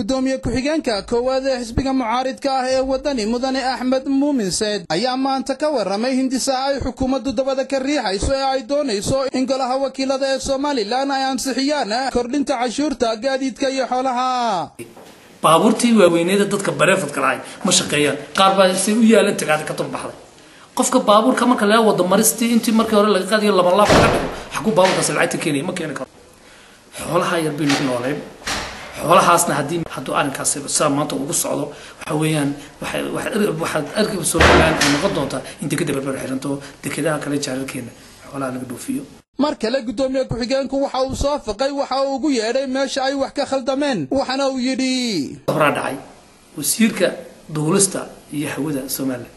gudoomiye ku-xigeenka koowaad ee xisbiga mucaaridka ah ee wadani mudane axmed muumin seed ayaa maanta ka waramay hindisaha ay xukuumaddu dabada ka riixayso ee ay doonayso in golaha wakiilada ee somalilan ay ansixiyaan kordhinta cashuurta gaadiidka iyo xoolaha baabuurtii waaweyneeda dadka bareefadka lahay ma shaqeeyaan qaar baa say u yaalan tagaada ka turbaxday qofka baabuurka marka laga wado maristii intii markii hore laga qaadayo laba laab laga dhigo xaguu baabuurkaasi lacagta keenaya ma keeni karo xoolaha yar baynu ku nooleen xoolahaasna haddii hadduu arrinkaasi sidaa maanta ugu socdo waxa weeyaan waxaad arkiba somaliland ay noqon doontaa in dekeda berber xiranto dekedaha kale jaararkeena xoolaha laga dhoofiyo mar kale gudoomiye ku-xigeenku waxa uu soo fiqay waxa uu ugu yeedhay meesha ay wax ka khaldameen waxaana uu yidhi horaa dhacay wasiirka duulista iyo hawada somaliland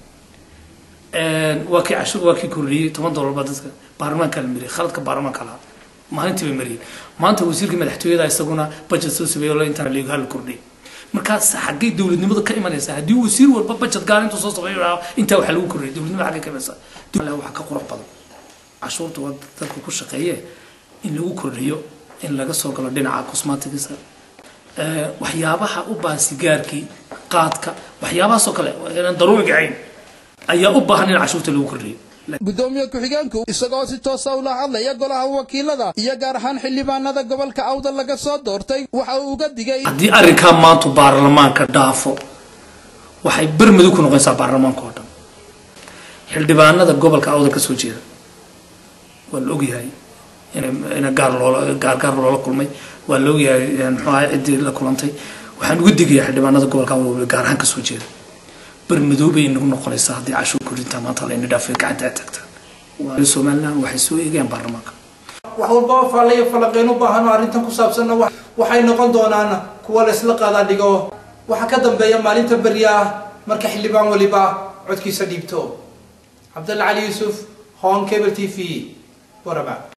waa kii cashuur waa kii kordhiyey toban dollar baa dadka baarlamaanka la mariyay khaladka baarlamaanka lahaa maalintii bay mariyeen maanta wasiirka madaxtooyada isaguna budget soo sameeyo la intaan leego hal kordhiyay markaas xaggay dowladnimada ka imanaysa haddii wasiir walba budget gaar intuu soo sameeyo intaa waxaa lagu kordhiyay dowladnimada xaggay ka imanaysa waxa ka qurux badan cashuurta waa dadka ku shaqeeye in lagu kordhiyo in laga soo galo dhinaca cosmaticsa waxyaabaha u baahan sigaarkii qaadka waxyaabahaasoo kale inaan daruuriga ahayn ayaa u baahan in cashuurta lagu kordhiyo gudoomiye ku-xigeenku isagoo si toosa ula hadlaya golaha wakiilada iyo gaar ahaan xildhibaanada gobolka awda laga soo doortay waxa uu uga digay haddii arrinkaa maanta baarlamaanka dhaafo waxay bermadu ku noqonaysaa baarlamaanka oo dhan xildhibaanada gobolka awda ka soo jeeda waa la ogyahay in gaar loola gaar gaar loola kulmay waa la ogyahay muxuu ahay ciddii la kulantay waxaan uga digayaa xildhibaanada gobolka awda gaar ahaan ka soo jeeda bermadoobay inagu noqonaysaa haddii cashuur kordhinta maanta layna dhaafay gacanta aad tagtaan somaliland waxay soo eegayaan baarlamaanka wax walba faalayo falaqeen u baahan oo arrintan ku saabsanna waxay noqon doonaan kuwa laysla qaadaa dhigo waxaa ka dambeeya maalinta berya ah marka xildhibaan waliba codkiisa dhiibto cabdalla cali yuusuf hon cable t v waraba